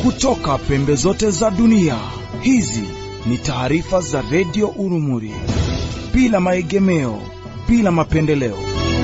kutoka pembe zote za dunia. Hizi ni taarifa za redio Urumuri, bila maegemeo, bila mapendeleo.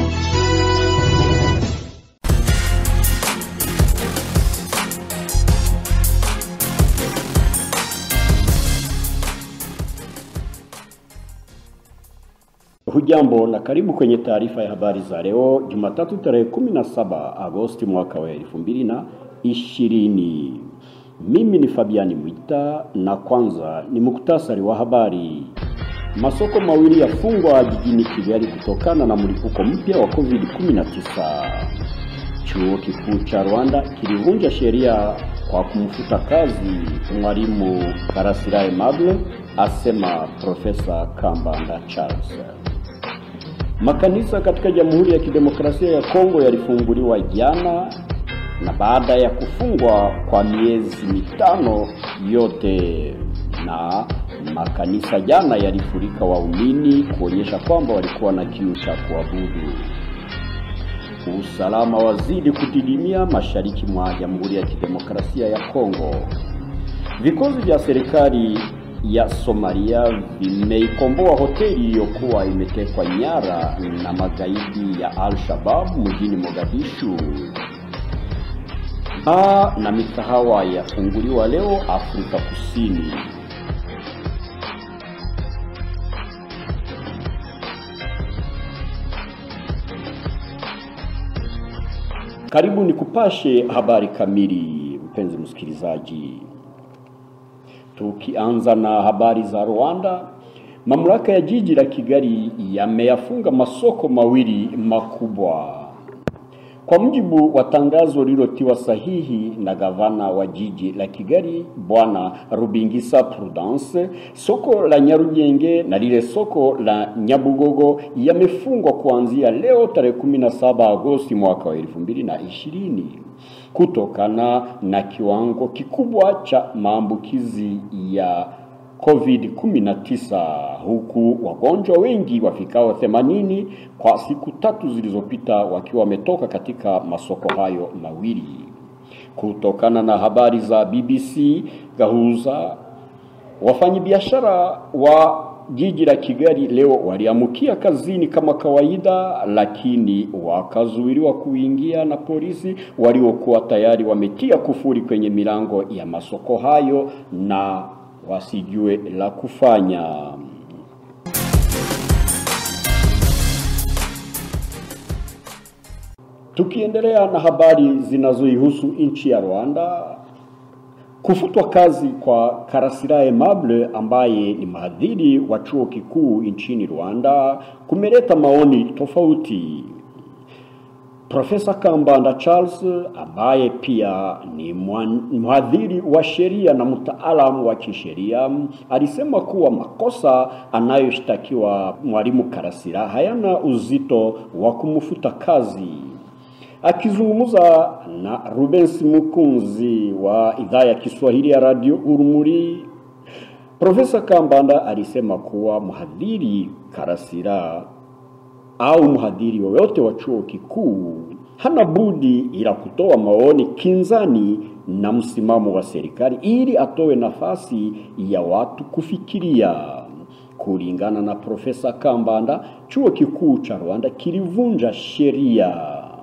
Hujambo na karibu kwenye taarifa ya habari za leo Jumatatu tarehe 17 Agosti mwaka wa elfu mbili na ishirini. Mimi ni Fabiani Mwita na kwanza ni muktasari wa habari. Masoko mawili yafungwa jijini Kigali kutokana na mlipuko mpya wa COVID-19. Chuo kikuu cha Rwanda kilivunja sheria kwa kumfuta kazi mwalimu Karasira Aimable, asema Profesa Kambanda Charles. Makanisa katika Jamhuri ya Kidemokrasia ya Kongo yalifunguliwa jana na baada ya kufungwa kwa miezi mitano yote, na makanisa jana yalifurika waumini kuonyesha kwamba walikuwa na kiu cha kuabudu. Usalama wazidi kudidimia mashariki mwa Jamhuri ya Kidemokrasia ya Kongo. Vikosi vya serikali ya Somalia vimeikomboa hoteli iliyokuwa imetekwa nyara na magaidi ya Al-Shabaab mjini Mogadishu. Baa na mikahawa yafunguliwa leo Afrika Kusini. Karibu ni kupashe habari kamili, mpenzi msikilizaji. Tukianza na habari za Rwanda, mamlaka ya jiji la Kigali yameyafunga masoko mawili makubwa. Kwa mujibu wa tangazo lililotiwa sahihi na gavana wa jiji la Kigali Bwana Rubingisa Prudence, soko la Nyarugenge na lile soko la Nyabugogo yamefungwa kuanzia leo tarehe 17 Agosti mwaka wa 2020 kutokana na kiwango kikubwa cha maambukizi ya COVID-19 huku wagonjwa wengi wafikao 80 kwa siku tatu zilizopita wakiwa wametoka katika masoko hayo mawili. Kutokana na habari za BBC Gahuza, wafanyabiashara wa jiji la Kigali leo waliamukia kazini kama kawaida, lakini wakazuiliwa kuingia na polisi waliokuwa tayari wametia kufuri kwenye milango ya masoko hayo na wasijue la kufanya. Tukiendelea na habari zinazoihusu nchi ya Rwanda, kufutwa kazi kwa Karasira Aimable ambaye ni mhadhiri wa chuo kikuu nchini Rwanda kumeleta maoni tofauti. Profesa Kambanda Charles ambaye pia ni mhadhiri wa sheria na mtaalamu wa kisheria alisema kuwa makosa anayoshtakiwa mwalimu Karasira hayana uzito wa kumfuta kazi. Akizungumza na Rubens Mukunzi wa idhaa ya Kiswahili ya Radio Urumuri, Profesa Kambanda alisema kuwa mhadhiri Karasira au mhadhiri yoyote wa chuo kikuu hana budi ila kutoa maoni kinzani na msimamo wa serikali ili atoe nafasi ya watu kufikiria. Kulingana na Profesa Kambanda, chuo kikuu cha Rwanda kilivunja sheria.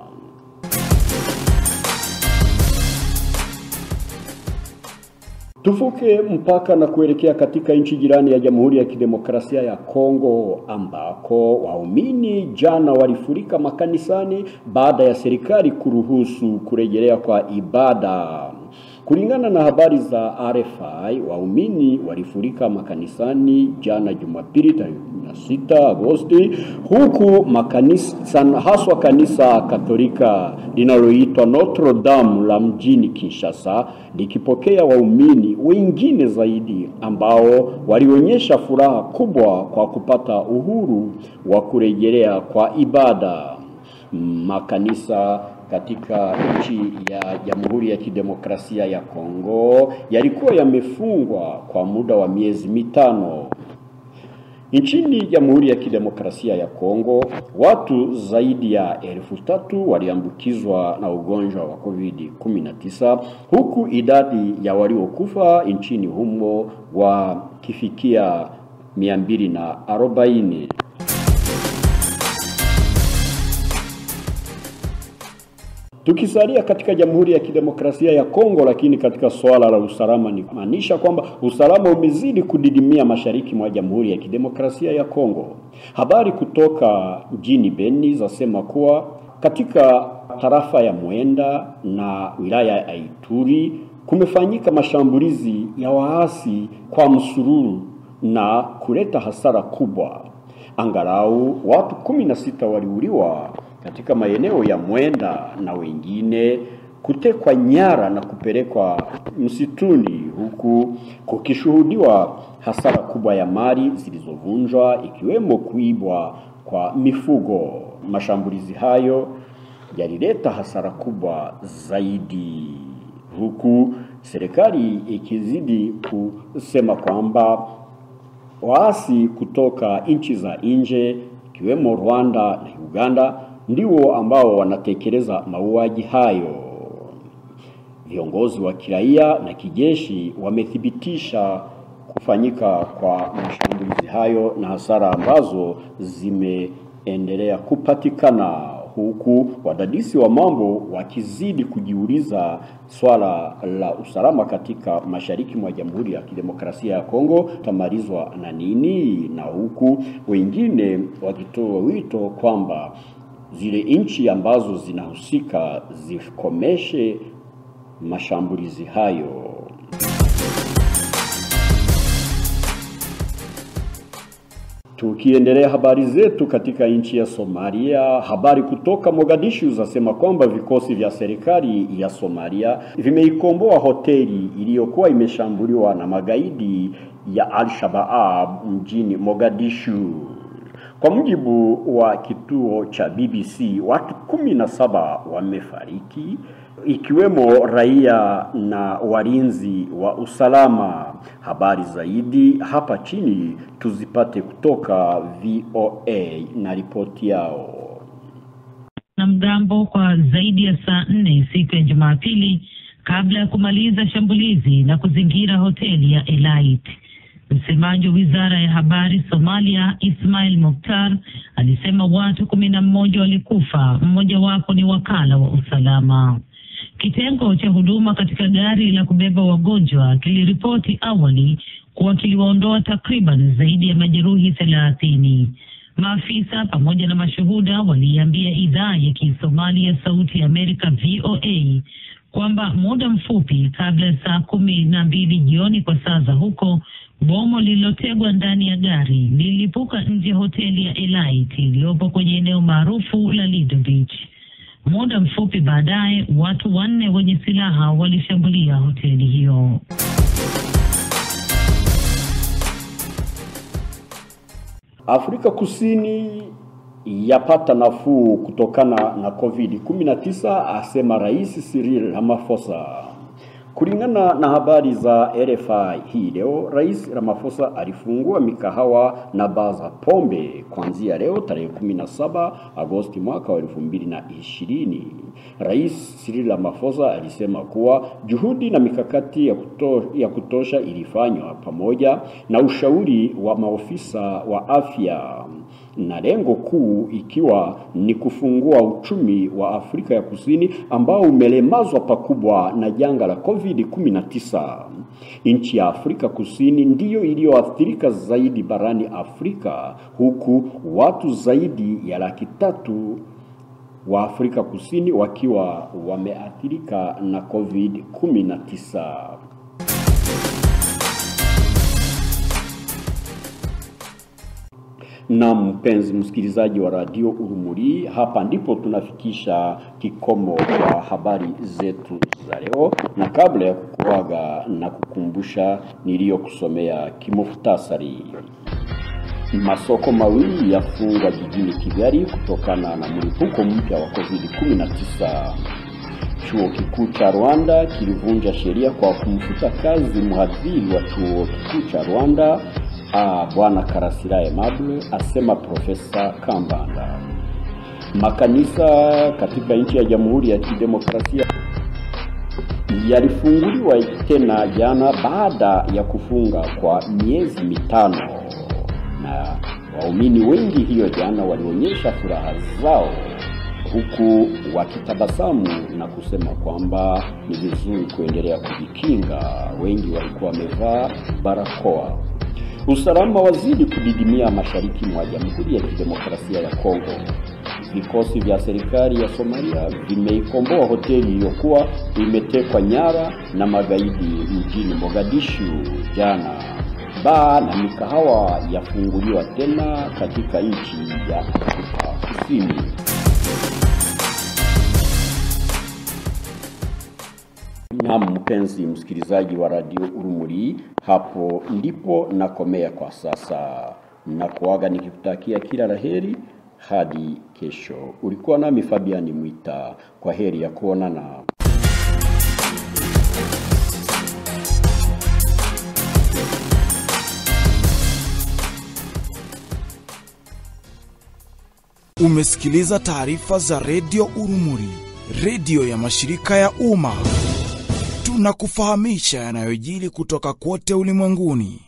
Tuvuke mpaka na kuelekea katika nchi jirani ya Jamhuri ya Kidemokrasia ya Kongo ambako waumini jana walifurika makanisani baada ya serikali kuruhusu kurejelea kwa ibada. Kulingana na habari za RFI, waumini walifurika makanisani jana Jumapili tarehe 16 Agosti, huku makanisa haswa kanisa Katolika linaloitwa Notre Dame la mjini Kinshasa likipokea waumini wengine zaidi ambao walionyesha furaha kubwa kwa kupata uhuru wa kurejelea kwa ibada. Makanisa katika nchi ya Jamhuri ya Kidemokrasia ya Kongo yalikuwa yamefungwa kwa muda wa miezi mitano. Nchini Jamhuri ya Kidemokrasia ya Kongo, watu zaidi ya elfu tatu waliambukizwa na ugonjwa wa COVID-19 huku idadi ya waliokufa nchini humo wakifikia 240. Tukisalia katika Jamhuri ya Kidemokrasia ya Kongo, lakini katika swala la usalama, ni kumaanisha kwamba usalama umezidi kudidimia mashariki mwa Jamhuri ya Kidemokrasia ya Kongo. Habari kutoka mjini Beni zasema kuwa katika tarafa ya Mwenda na wilaya ya Ituri kumefanyika mashambulizi ya waasi kwa msururu na kuleta hasara kubwa. Angalau watu kumi na sita waliuliwa katika maeneo ya Mwenda na wengine kutekwa nyara na kupelekwa msituni, huku kukishuhudiwa hasara kubwa ya mali zilizovunjwa ikiwemo kuibwa kwa mifugo. Mashambulizi hayo yalileta hasara kubwa zaidi, huku serikali ikizidi kusema kwamba waasi kutoka nchi za nje ikiwemo Rwanda na Uganda ndio ambao wanatekeleza mauaji hayo. Viongozi wa kiraia na kijeshi wamethibitisha kufanyika kwa mashambulizi hayo na hasara ambazo zimeendelea kupatikana, huku wadadisi wa mambo wakizidi kujiuliza swala la usalama katika mashariki mwa Jamhuri ya Kidemokrasia ya Kongo tamalizwa na nini, na huku wengine wakitoa wito kwamba zile nchi ambazo zinahusika zikomeshe mashambulizi hayo. Tukiendelea habari zetu katika nchi ya Somalia, habari kutoka Mogadishu zasema kwamba vikosi vya serikali ya Somalia vimeikomboa hoteli iliyokuwa imeshambuliwa na magaidi ya Al-Shabaab mjini Mogadishu. Kwa mujibu wa kituo cha BBC, watu kumi na saba wamefariki ikiwemo raia na walinzi wa usalama. Habari zaidi hapa chini tuzipate kutoka VOA na ripoti yao. na mgambo kwa zaidi ya saa nne siku ya Jumapili kabla ya kumaliza shambulizi na kuzingira hoteli ya Elite. Msemaji wa wizara ya habari Somalia, Ismail Mukhtar, alisema watu kumi na mmoja walikufa, mmojawapo ni wakala wa usalama. Kitengo cha huduma katika gari la kubeba wagonjwa kiliripoti awali kuwa kiliwaondoa takriban zaidi ya majeruhi thelathini. Maafisa pamoja na mashuhuda waliiambia idhaa ya Kisomali ya Sauti ya Amerika VOA kwamba muda mfupi kabla ya saa kumi na mbili jioni kwa saa za huko, bomo lililotegwa ndani ya gari lililipuka nje ya hoteli ya Elite iliyopo kwenye eneo maarufu la Lido Beach. Muda mfupi baadaye, watu wanne wenye silaha walishambulia hoteli hiyo. Afrika Kusini yapata nafuu kutokana na COVID-19, asema Rais Cyril Ramaphosa. Kulingana na habari za RFI hii leo, Rais Ramaphosa alifungua mikahawa na baa za pombe kuanzia leo tarehe 17 Agosti mwaka wa 2020. Rais Cyril Ramaphosa alisema kuwa juhudi na mikakati ya, kuto, ya kutosha ilifanywa pamoja na ushauri wa maofisa wa afya na lengo kuu ikiwa ni kufungua uchumi wa Afrika ya Kusini ambao umelemazwa pakubwa na janga la COVID-19. Nchi ya Afrika Kusini ndiyo iliyoathirika zaidi barani Afrika huku watu zaidi ya laki tatu wa Afrika Kusini wakiwa wameathirika na COVID-19. Na mpenzi msikilizaji wa radio Urumuri, hapa ndipo tunafikisha kikomo kwa habari zetu za leo, na kabla ya kukuaga na kukumbusha niliyokusomea kimuhtasari. Masoko mawili yafungwa jijini Kigali kutokana na mlipuko mpya wa COVID-19. Chuo kikuu cha Rwanda kilivunja sheria kwa kumfuta kazi mhadhiri wa chuo kikuu cha Rwanda Ah, Bwana Karasira Aimable asema Profesa Kambanda. Makanisa katika nchi ya Jamhuri ya Kidemokrasia yalifunguliwa tena jana baada ya kufunga kwa miezi mitano, na waumini wengi hiyo jana walionyesha furaha zao huku wakitabasamu na kusema kwamba ni vizuri kuendelea kujikinga. Wengi walikuwa wamevaa barakoa. Usalama wazidi kudidimia mashariki mwa Jamhuri ya Kidemokrasia ya Kongo. Vikosi vya serikali ya Somalia vimeikomboa hoteli iliyokuwa imetekwa nyara na magaidi mjini Mogadishu jana. Baa na mikahawa yafunguliwa tena katika nchi ya Afrika Kusini. Na mpenzi msikilizaji wa Radio Urumuri, hapo ndipo nakomea kwa sasa na kuaga nikikutakia kila laheri hadi kesho. Ulikuwa nami Fabiani Mwita, kwa heri ya kuonana. Umesikiliza taarifa za redio Urumuri, redio ya mashirika ya umma. Tunakufahamisha yanayojiri kutoka kote ulimwenguni.